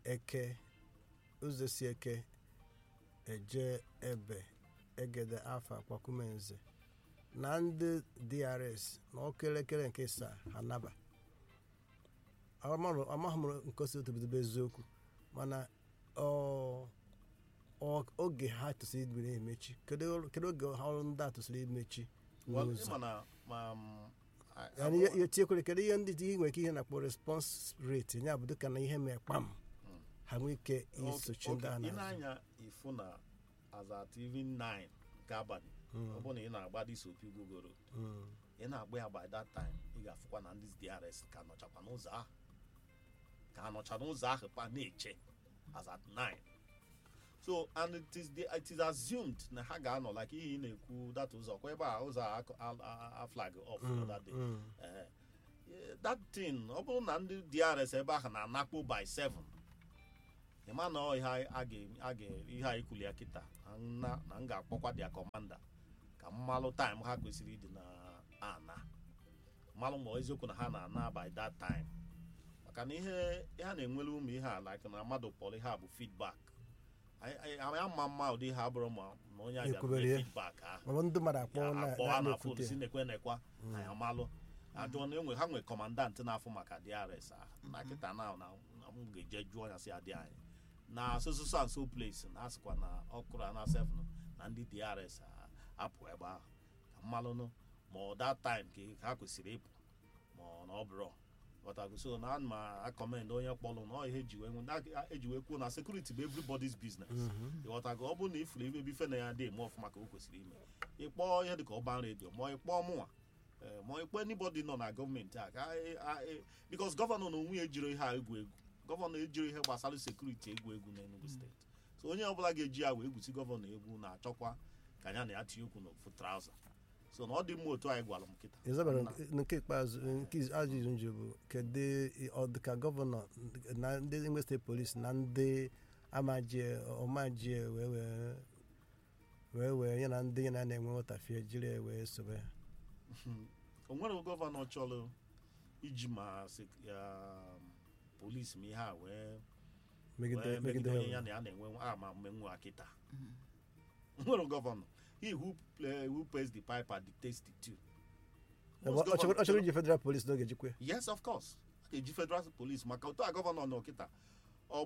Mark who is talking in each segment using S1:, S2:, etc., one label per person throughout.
S1: eke ụzọ si eke eje ebe egede afa akwakumenze na ndị drs na ọkụ elekere nke saa ha naba Amaghị m- amaghị m nke osi otobidobe eziokwu mana ọ- ọ- oge ha tụsịrị ibi na-emechi kedu kedu oge ha ọrụ ndị a tụsịrị imechi
S2: Well,
S1: n'ụzọ
S2: ịma na ma m, I-
S1: Yani ihe ihe tinyekwere kedu ihe ndị dị nwere ike ihe na-akpọ response rate ya bụ dịka na ihe mee kpam ha nwee ike
S2: Okay,
S1: isochi ndị a
S2: okay. ị
S1: na
S2: na-anya ifu na as at even 9 nke abalị ọ bụrụ na ị na-agba dị sopi gogoro ị na-agba ya by that time ị ga-afụkwa na ndị DRS ka nọchakwa n'ụzọ ahụ ka ha nọcha n'ụzọ ahụ pa na-eche as at 9 so and it is, the, it is assumed na ha ga-anọ like ihe ị na-ekwu that ụzọ kwa ebe a ụzọ a, a, a, a flag off that day Eh, eh, that thing ọ bụrụ na ndị DRS ebe ahụ na-anakpo by 7 ịma na ọ ihe a ga- a ga- ihe a ikwuli ya kịta na nna- na m ga-akpọkwa dia kọmanda ka mmalụ taịm ha kwesịrị ịdị na ana mmalụ ma eziokwu na ha na-ana by that time maka na ihe ihe a na-enwere ụmụ ihe a like na mmadụ kpọrọ ihe a bụ feedback Anyị- anyị anyị ama mma ụdị ihe abụrụ ma na onye a
S1: Ekwubere
S2: bịara
S1: ya.
S2: feedback ahụ
S1: ma ndị mmadụ akpọ
S2: ya
S1: na
S2: akpọ ha na fon
S1: na-ekwute
S2: si nekwe nekwa anyị amalụ ajụọ na enwe ha nwe kọmandant na-afụ maka DRS ahụ na kịta na na na m ga-eje jụọ ya si adị anyị na so so so and so place na asịkwa na ọkụrụ na seven na ndị DRS a- apụ ebe ahụ ka mmalụnụ ma ọ that time ka ha kwesịrị ịpụ ma ọ na ọ bụrụ ghọtago so na ana m akọmend onye kpọlụ na ọ ihe eji wee nwe- na- eji wee kwuo na sekuriti bụ everybody's business ịghọtago ọ bụrụ na ifuru ebe ife na ya dị eme ọfụma ka o kwesịrị ime ịkpọọ ihe dịka ọban redio ma ịkpọọ mụnwa eh, ma ịkpọ anybody nọ na gọọmenti a ka anyị- anyị- because gọvanọ na onwe ya ejiro ihe a egwu egwu gọvanọ ejiro ihe gbasara sekuriti egwu egwu n'Enugu steeti so onye ọbụla ga-eji ya wee gwusi gọvanọ egwu na-achọkwa ka ya na ya tinye okwu n'ofu trauza so na ọ dị mma otu anyị gwara m kịta
S1: ịzabara
S2: Na-
S1: nke ikpeazụ nke ajụjụ njụ bụ kedu ọ dịka gọvanọ na ndị Imo steeti polisi na ndị amajie ọmajie wee wee wee wee ya na ndị ya na na-enwe nghọtafie jiri wee sobe ya
S2: o nwere gọvanọ chọrọ iji ma sek- ya, polisi ma ihe a wee
S1: megide
S2: wee
S1: megide
S2: megide onye ya
S1: ha
S2: na ya na-enwe ama mmenwu akịta nwere gọvanọ he who, play, who pays the piper dictates the tune Most
S1: ọ chọrọ ọ chọrọ
S2: gọvanọ-
S1: iji federal police n'oge jikwe
S2: yes of course a ga-eji federal police maka otu a gọvanọ nọ kịta ọ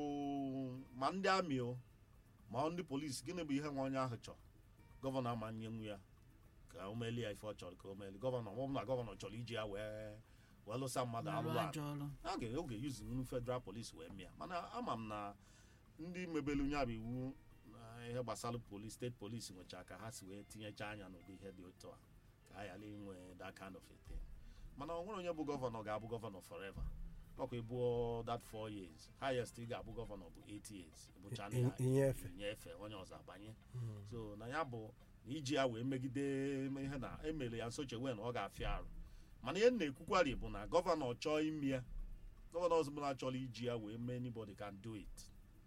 S2: bụ ma ndị amị o ma ndị polisi gịnị bụ ihe nwa onye ahụ chọrọ gọvanọ ama nyenwu ya ka o melie ya ife ọ chọrọ ka o melie gọvanọ ọ bụ na gọvanọ chọrọ iji ya wee wee lụsa mmadụ
S3: na-arụ
S2: alụrụ
S3: ajọ ọrụ
S2: a ga oge yuzu nnu federal police wee mịa mana ama m na ndị mebelu nya bụ iwu na ihe gbasara polis steeti polisi nwechaa ka ha si wee tinyecha anya n'ụdị ihe dị otu a ka a ghara inwe that kind of a thing mana ọ nwere onye bụ gọvanọ ga-abụ gọvanọ forever ọkwa ịbụọ that four years highest ị ga-abụ gọvanọ bụ eight years ịbụcha na ya
S1: inyefe
S2: inyefe onye ọzọ abanye so na ya bụ na iji ya wee megide ihe na emere ya nsochewe na ọ ga-afịa arụ mana ihe m na-ekwukwari bụ na gọvanọ chọọ ime ya gọvanọ ọzọbụla chọrọ iji ya wee mee anybody can do it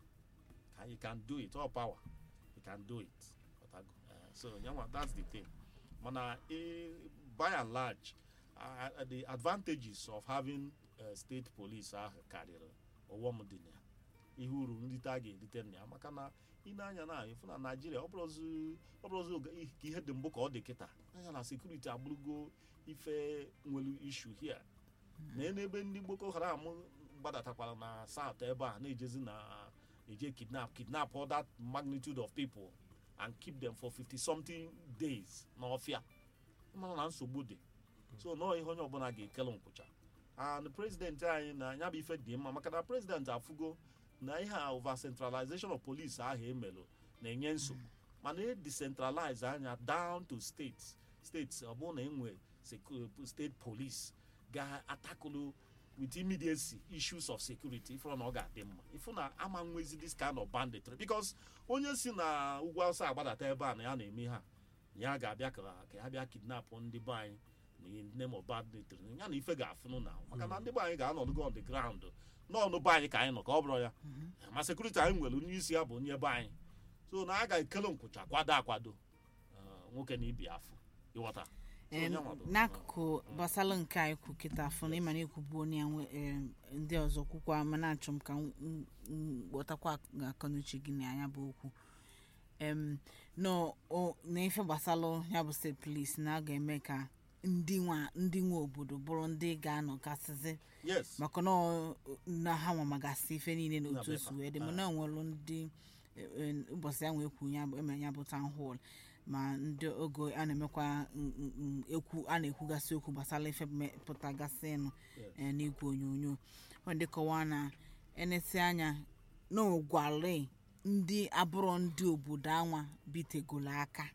S2: Ka- you can do it all power you can do it Ọtago? Eh, so yanwa that's the thing mana eh, by and large uh, the advantages of having uh, state police ahụ karịrị ọghọm dị na ya ihe uru nrite a ga-erite na ya maka na ị na-anya na ịfụ na naijiria ọ bụrụzi ọ bụrụzi oge ih- ka ihe dị mbụ ka ọ dị kịta anya na sekuriti abụrụgo ife nwere ishu hia na n'ebe ndị boko haram gbadatakwara na south ebe a na-ejezi na eje kidnap kidnap all that magnitude of people and keep them for 50 something days n'ọfịa mana na nsogbu dị so nọọ ihe onye ọbụla ga-ekele nkwụcha and president anyị na ya bụ ife dị mma maka na president afụgo na ihe a over centralization of police ahụ emelụ na-enye nsogbu mana e decentralize anya down to states states ọ bụrụ na enwe secu- state police ga-atakụlụ with immediacy issues of security ifụ na ọ ga-adị mma ifụ na ama nwezi this kind of banditry because onye si na ugwu awụsa agbadata ebe a na ya na-eme ha ya ga-abịa ka ka ya bịa kidnap ndị be anyị na in name of banditry ya na ife ga-afụnụ na maka na ndị be anyị ga-anọdụgo on the ground n'ọnụ be anyị ka anyị nọ ka ọ bụrụ ya ma sekuriti anyị nwere onye isi ya bụ onye be anyị so na a ga-ekele nkwụcha kwado akwado eh, nwoke na ibi afọ ịghọta
S3: Em,
S2: onye nwa bụ-
S3: n'akụkụ gbasara nke a ikwu kịta afọ na ịma na ekwubu onye ya nwe- em, ndị ọzọ kwukwa ma na-achọ m ka m- m- m ghọtakwa akọnuche gị na anya bụ okwu em no o- na ife gbasara ya bụ steeti polis na a ga-eme ka ndị nwa ndị nwe obodo bụrụ ndị ga-anọgasịzi
S2: yes
S3: maka na ọ- na ha nwa magasị ife niile na otu o si
S2: Na-abịakwa.
S3: wee dị mana enwelu ndị e- e, ụbọchị ya nwee kwu ya bụ- eme ya bụ town hall ma ndị oge a na-emekwa n- n- n- ekwu a na-ekwugasị okwu gbasara ife pụtagasịnụ
S2: Yes.
S3: eh, n'igwe onyonyo ọ dị kọwaa na enesi anya na ogwali ndị abụrọ ndị obodo anwa bitegolo aka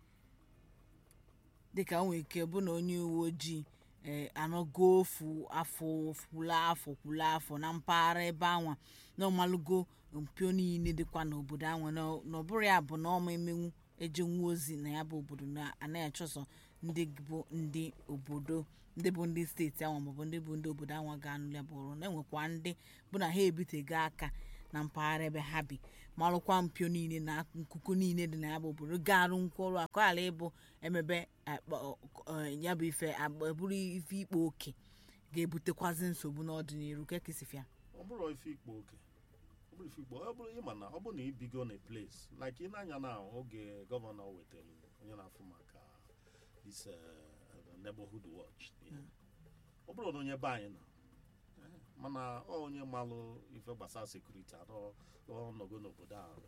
S3: dịka o nwere ike bụ na onye uwe ojii ee anọgo ofu afọ kwula afọ kwula afọ na mpaghara ebe anwa na ọmalụgo mpio niile dịkwa n'obodo anwa na ọ- na ọ bụrụ ya bụ na ọma emenwu ejenwu ozi na ya bụ obodo na anaghị achọsọ ndị bụ ndị obodo ndị bụ ndị steeti anwa maọbụ ndị bụ ndị obodo anwa ga-anụ ya bụ ọrụ na enwekwa ndị bụ na ha ebitego aka na mpaghara ebe ha bi marụkwa mpio niile na nkuku niile dị na ya bụ obodo ga-arụ nkwaọrụ akọ ghara ịbụ emebe akpa- ọ- ọ- ya bụ ife agba- bụrụ ife ikpo oke ga-ebutekwazi nsogbu n'ọdịnihu kekisifia
S2: ọ bụrụ ife ikpo oke ọ bụrụ ife ikpo ọ bụrụ ịma na ọ bụrụ na ibigo na place like ị na-anya na oge gọvanọ wetara onye na-afụ maka this uh, neighborhood watch ihe. ọ bụrụ na onye be anyị nọ eh, mana ọ onye malụ ife gbasara sekuriti anọ ọnọgo n'obodo a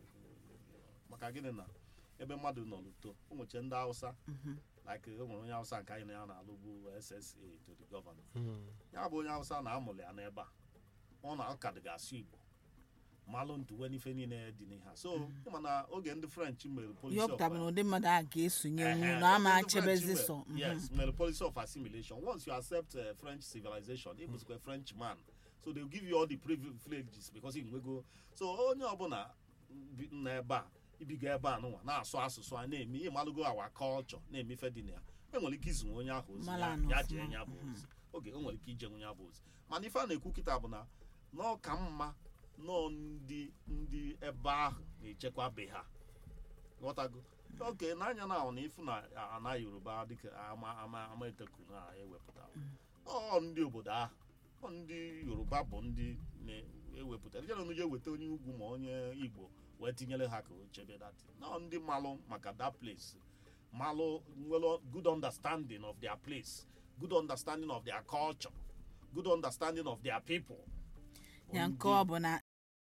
S2: maka gịnị na ebe mmadụ nọ n'uto ụmụche ndị hausa like o nwere onye hausa nke anyị na ya na-alụbu ssa to the governor ya bụ onye hausa na-amụlị ya n'ebe a ọ na ọka dịgasị igbo malụ ntụwe n'ife niile dị n'ihe a so ịma na oge ndị french mere
S3: ihe
S2: policy
S3: ọ
S2: of
S3: pụtara bụ na ụdị mmadụ a ga-esonye
S2: Eh,
S3: nwu
S2: eh,
S3: na ama
S2: oge ndị
S3: achebezi
S2: French
S3: sọ
S2: mere- yes mere policy of assimilation once you accept uh, french civilization ị bụzikwa french man so they will give you all the privileges because ị nwego so onye ọbụla bi- nọ ebe a ibigo ebe a nụnwa na-asụ asụsụ a na-eme ihe malụgo awa culture na-eme ife dị na ya enwere ike izinwe onye ahụ ozi
S3: Mara
S2: ya-
S3: anọ
S2: ya
S3: ọfụma.
S2: jee ya bụ ozi oge o nwere ike ije nwe ya bụ ozi mana ife a na-ekwu kịta bụ na n'ọka mma nọọ ndị ndị ebe ahụ na-echekwa be ha ghọtago oke n'anya na ahụ na ifu na ana yoruba dịka ama ama ama eteku na ewepụtara ọ ndị obodo ahụ ọ ndị yoruba bụ ndị na-ewepụtara jere onye weta onye ugwu ma onye igbo wee tinyere ha ka o chebe dati nọ ndị malụ maka that place malụ nwere good understanding of their place good understanding of their culture good understanding of their people
S3: ya
S2: Ndị-
S3: nke ọ bụ na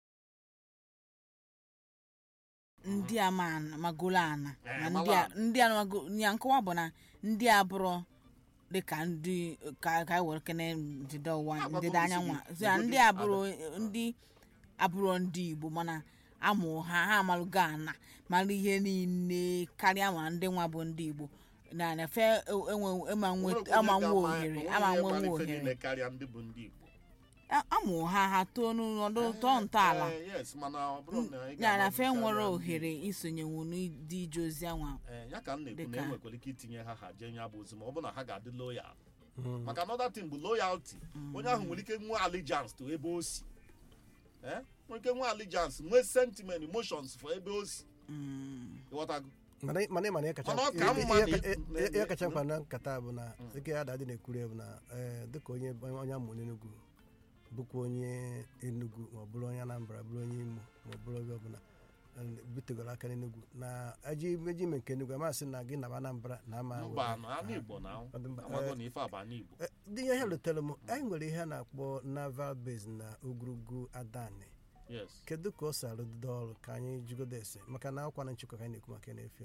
S3: ndị a ma ana- magolo ana
S2: Eh,
S3: na
S2: malụ
S3: ndị a
S2: ana.
S3: ndị a mago- ya nkọwa bụ na ndị a bụrụ dịka ndị ka ka anyị were kene ndịda ụwa
S2: Ah,
S3: ndịda
S2: gbagoro
S3: anyanwụ a.
S2: isi
S3: So ya
S2: gị.
S3: ndị
S2: Obodo
S3: a bụrụ ndị abụrụ ndị igbo mana amụ ha ha amalụgo ana mara ihe niile karịa ma ndị nwa bụ ndị igbo na na fe enwe ama nwe ama nwe ohere ama nwe nwe ohere
S2: karịa ndị bụ ndị igbo
S3: A- amụ ha ha too n'ọdụ tọọ ntọala
S2: Eh, yes mana ọ bụrụ na ị
S3: ya na
S2: ga-ama
S3: fe
S2: karịa
S3: nwere
S2: ndị
S3: ohere isonyenwu n'ịdị ije ozi anwa
S2: Eh, ya ka m na-ekwu na
S3: Dịka-
S2: enwekwara ike itinye ha ha jee ya bụ ozi ma ọ bụ na ha ga-adị loyal maka another thing bụ loyalty onye ahụ nwere ike nwee allegiance to ebe o si Eh, nwere ike nwee allegiance nwee sentiment emotions for ebe o si ịghọtago
S1: mana mana ịma na ihe kacha
S2: Mana ọ ka
S1: ihe-
S2: mma
S1: ihe
S2: na-
S1: ka-
S2: na-
S1: ihe- ihe kacha mkpa na nkata bụ na dịka ya dadị na-ekwuru ya bụ na eh, dịka onye onye amụ n'Enugu bụkwa onye Enugu ma ọ bụrụ onye Anambra bụrụ onye Imo ma ọ bụrụ ebe ọbụla eh, butegoro aka n'Enugu na aji meji ime nke Enugu amasị na gị naba Anambra na ama
S2: mba na anụ igbo na
S1: Ọ dị mba.
S2: amago na ife a bụ anụ igbo
S1: Eh, dị ihe letere m anyị nwere ihe a na-akpọ naval base na ogologo adani
S2: yes
S1: kedu ka o si arụdide ọrụ ka anyị jigodo ese maka na akwa na nchịkwa ka anyị na-ekwu maka ya na-efe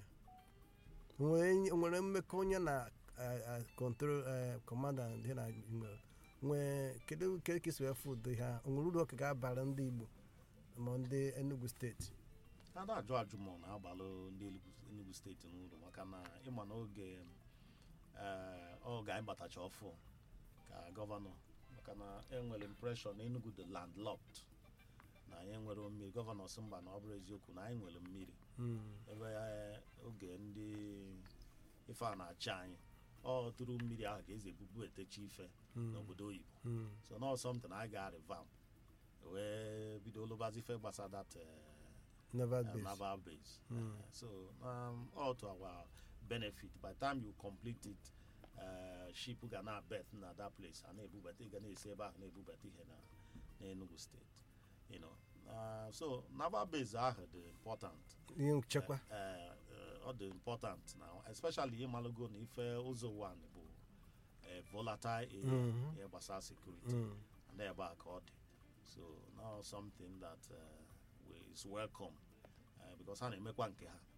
S1: nwere nwere mmekọ onye na kọntrol kọmanda dị na nwere nwee kedu kedu ka isi wee fụ ụdị ha o nwere uru ọka ga-abara ndị igbo ma ndị enugu steeti
S2: a na-ajụ ajụ ma ọ na-agbalụ ndị Enugu- enugu steeti n'ụlọ maka na ịma n'oge eh, oge anyị batacha ọfụ ka gọvanọ maka na enwere impreshọn na enugu dị landlocked na anyị nwere mmiri gọvanọ si mba na ọ bụrụ eziokwu na anyị nwere mmiri ebe eh, oge ndị ife a na-achị anyị ọ tụrụ mmiri ahụ ka eze bubu etechi ife n'obodo oyibo so na something anyị ga-revamp wee bido lụbazi ife gbasara that eh,
S1: naval
S2: uh,
S1: base
S2: naval base. Uh, so um, all to our benefit. By the time you complete it, eh, ship ga na-abet na that place a na-ebubata ị ga na-esi ebe ahụ na-ebubata ihe na n'Enugu steeti you know uh, so naval base ahụ dị important
S1: ihe nchekwa
S2: Eh, eh, ọ dị important na especially ịmalụgo na ife ụzọ one bụ eh, volatile area
S1: Mhm.
S2: ihe gbasara security
S1: Mm.
S2: and ebe a ka ọ dị so now something that uh, we- is welcome uh, because ha na-emekwa nke ha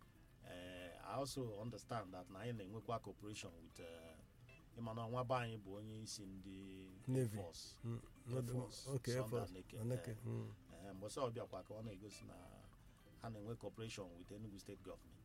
S2: uh, i also understand that na anyị na-enwekwa cooperation with uh, ịmana nwa be anyị bụ onye isi ndị Air
S1: Navy.
S2: Force
S1: Mm.
S2: Air
S1: Nọdụ-
S2: Force,
S1: okay, Air
S2: Sunday
S1: Force.
S2: Naked,
S1: Oneke,
S2: eh,
S1: mm.
S2: Eh, mgbe ọsọ ọbịakwa ka ọ na-egosi na ha na-enwe cooperation with Enugu State Government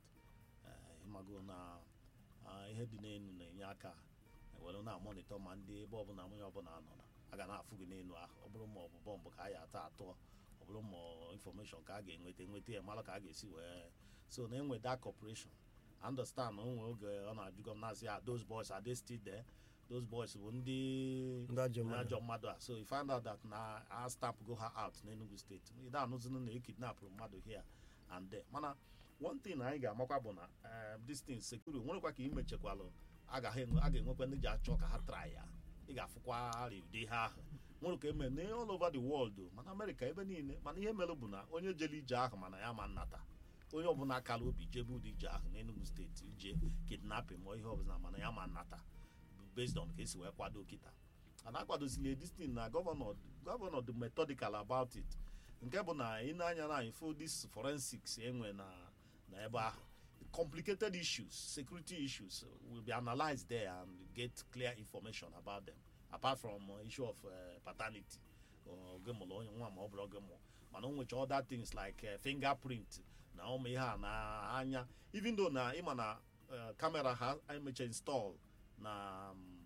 S2: Eh, ịmago na ah, ihe dị n'elu na-enye aka were na-amonitọ ma ndị ebe ọbụla onye ọbụla nọ na a ga na-afụ gị n'elu ahụ ọ bụrụ ma ọ bụ bọmbụ ka a ya atọ atọ ọ bụrụ ma infọmeshọn ka a ga-enweta enweta ya mara ka a ga-esi wee so na enwe that cooperation I understand na o nwere oge ọ na-ajụgo m na-asị ya those boys are they still there those boys bụ ndị
S1: Ndị ajọ mmadụ.
S2: ajọ mmadụ a so you find out that na a stamp go her out n'Enugu steeti ị da-anụzinu na ekidnapụrụ mmadụ here and there mana one thing anyị ga-amakwa bụ na eh, this thing security nwerekwa ka imechekwalụ a ga- a ga-enwekwa ndị ji achọ ka ha try ya ị ga-afụkwa ụdị ha ahụ nwere ka eme na all over the world o, mana amerịka ebe niile mana ihe mere bụ na onye jere ije ahụ mana ya ma nnata onye ọbụla kara obi jebe ụdị ije ahụ n'Enugu steeti ije kidnapping ma ihe ọbụla mana ya ma nnata based on ka esi wee kwado kịta and akwadozili this thing na gọvanọ gọvanọ dị methodical about it nke bụ na ị na-anya na ifo this forensics enwe na na ebe ahụ complicated issues security issues will be analyzed there and get clear information about them apart from uh, issue of uh, paternity oge mụrụ onye nwa ma ọ bụrụ oge mụ mana o nwecha other things like uh, fingerprint na ụmụ ihe a na anya even though na ịma na uh, camera ha emecha install na um,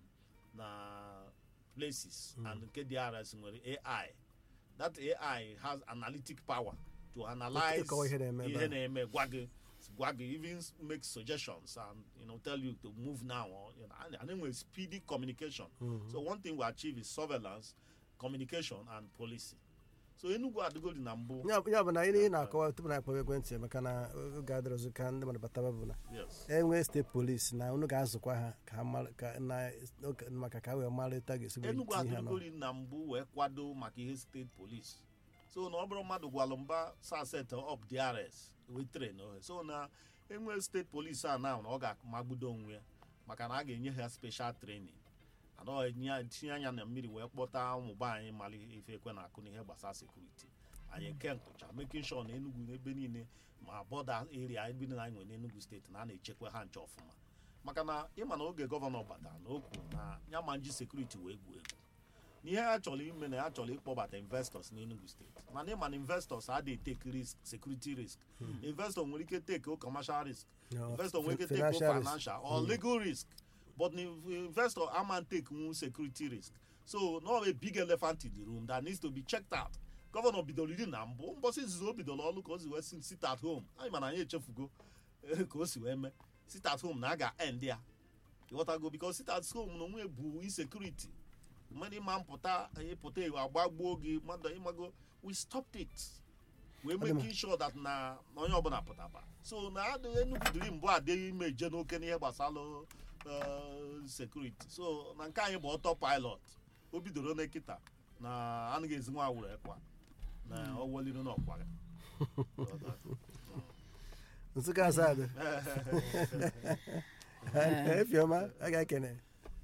S2: na places and nke DRS nwere AI that AI has analytic power to analyze
S1: Ịkọwa ihe na-eme ebe
S2: ihe
S1: ahụ.
S2: na-eme gwa gị gwa gị even make suggestions and you know tell you to move now or you know and, and then with speedy communication so one thing we achieve is surveillance communication and policy so Enugu adịgodi na mbụ
S1: ya ya bụ na ihe ị na-akọwa tupu na akpọwa ekwentị maka na oge adịrọzụ ka ndị mmadụ bataba bụ na
S2: yes
S1: enwe steeti polisi na unu ga-azụkwa ha ka ha mara- ka na oge- maka ka ha wee marịta ga-esi wee
S2: Enugu
S1: tinye ha n'ọrụ.
S2: adịgodi na mbụ wee kwado maka ihe steeti polisi so na ọ bụrụ mmadụ gwalụ mba sa set up DRS wee train ohe so na enwe steeti polisi a na na ọ ga-amagbudo onwe ya maka na a ga-enye ha special training anọ tinye anya na mmiri wee kpọta ụmụba anyị mara ife ekwe na akụ n'ihe gbasara sekuriti anyị nke nkụcha making sure na Enugu n'ebe niile ma bọda area ebe niile anyị nwere n'Enugu steeti na a na-echekwa ha nche ọfụma maka na ịma na oge gọvanọ batara na o kwuru na ya ma nji sekuriti wee egwu egwu n'ihe ha chọrọ ime na ya chọrọ ịkpọbata investors n'Enugu steeti mana ịma na investors adịghị take risk security risk investor nwere ike take o commercial risk
S1: No,
S2: investor nwere ike take
S1: financial
S2: o
S1: risk.
S2: financial or legal risk but the investor ama take one security risk so no a big elephant in the room that needs to be checked out gọvanọ bidoro iri na mbụ mbọsị izizi o bidoro ọrụ ka o si wee si sit at home anyị mana anyị echefugo eh, ka o si wee mee sit at home na a ga-end ya ịghọtago because sit at home na onwe bụ insecurity mmadụ ịma mpụta ịpụta ewu agbagbuo gị mmadụ ịmago we stopped it wee
S1: Ọ dị mma.
S2: making sure that na na onye ọbụla pụtaba so na adịghị Enugu dịrị mbụ adịghị ime je n'oke n'ihe gbasara uh, security so na nke anyị bụ ọtọ pilot o bidoro n'ekịta na anaghị ezi nwa awụrụ ekwa na ọ weliri n'ọkwa
S1: nsụka asadụ efiọma a ga-ekene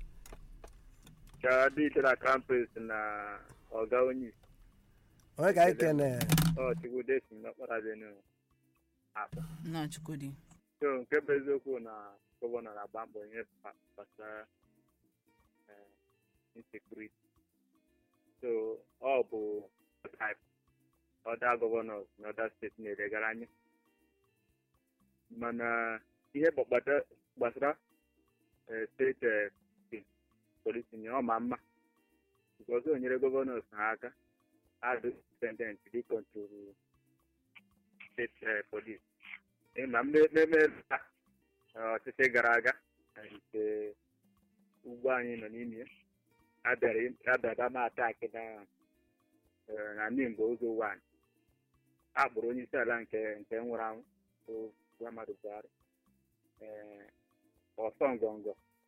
S4: ka dị ike na campus na ọga onye isi
S1: onye ka anyị kene
S4: ọ chukwude si n'ọkpara benu akpa
S3: nna chukwudi
S4: so nke bụ eziokwu na gọvanọ na-agba mbọ ihe gba- gbasara eh, insecurity so ọ bụ type other governors na other steeti na-elegara anya mana ihe gbakpata gbasara eh, steeti eh, polisi nye ọ ma mma because o nyere gọvanọs ha aka adụ independent dị kọntrolu steeti eh, polisi ịma mmemme ọchịchị gara aga na nke ugbo anyị nọ n'ime ya abịara abịara ma ataki na eh, na nimbo ụzọ wan a kpọrọ onye isi ala nke nke nwụrụ anwụ bụ Muhammadu Buhari eh, ọsọ ngọngọ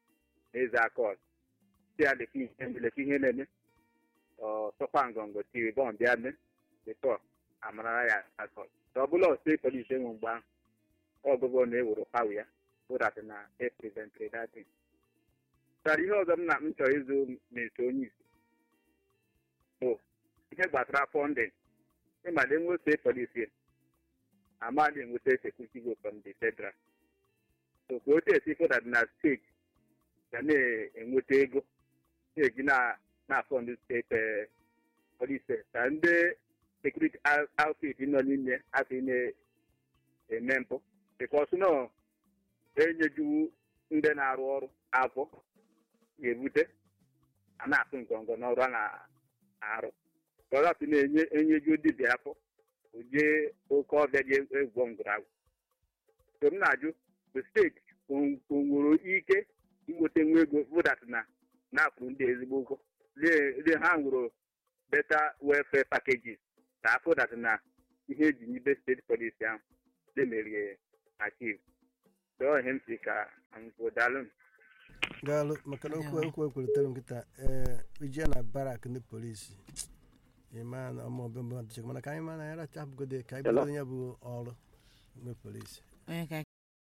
S4: na-eze aka ọzọ si ya leki ihe leki ihe na-eme ọ sọkwa ngọngọ tiri bọm bịa mee bifọ amarara ya aka ọzọ ọ bụla steeti polisi enwe mgbe ahụ ọ gọvanọ ewuru pawa ya ụdat na eprezentịrị datin tara ihe ọzọ m na m chọrọ ịzụ na-eso onye isi bụ ihe gbasara fọndịn ịmala enwe steeti polisi amaghị enweta sekuriti go from the federal so ka otu esi fụdat na steeti ga na-enweta ego na-eji na-afọndụ steeti polisi ka ndị sekuriti outfit nọ n'ime afọ na-eme mpụ bikos nọ enyejuwu ndị na-arụ ọrụ afọ ga-ebute a na-atụ ngọngọ n'ọrụ a na-arụ ka ọ hapụ na-enye enyeju dibịa afọ jee oke ọbịa ji egwọ ngwụragwụ so m na-ajụ bụ steeti o nwere ike inweta nwa ego vụdat na na-akwụrụ ndị ezigbo ụgwọ lee ha nwere beta welfare packages ka afọ dat na ihe eji nyibe steeti polisi ahụ lemerie achieve dọọ ihe m si ka dalụ
S1: gaalụ maka na okwu okwu ekwelitere nkịta ee ije na barak ndị polisi ịma na ọmụọbịa mmadụ chekwa mana ka anyị ma na ya racha abụgode ka anyị bido ya bụ ọrụ ndị polisi
S3: onye ka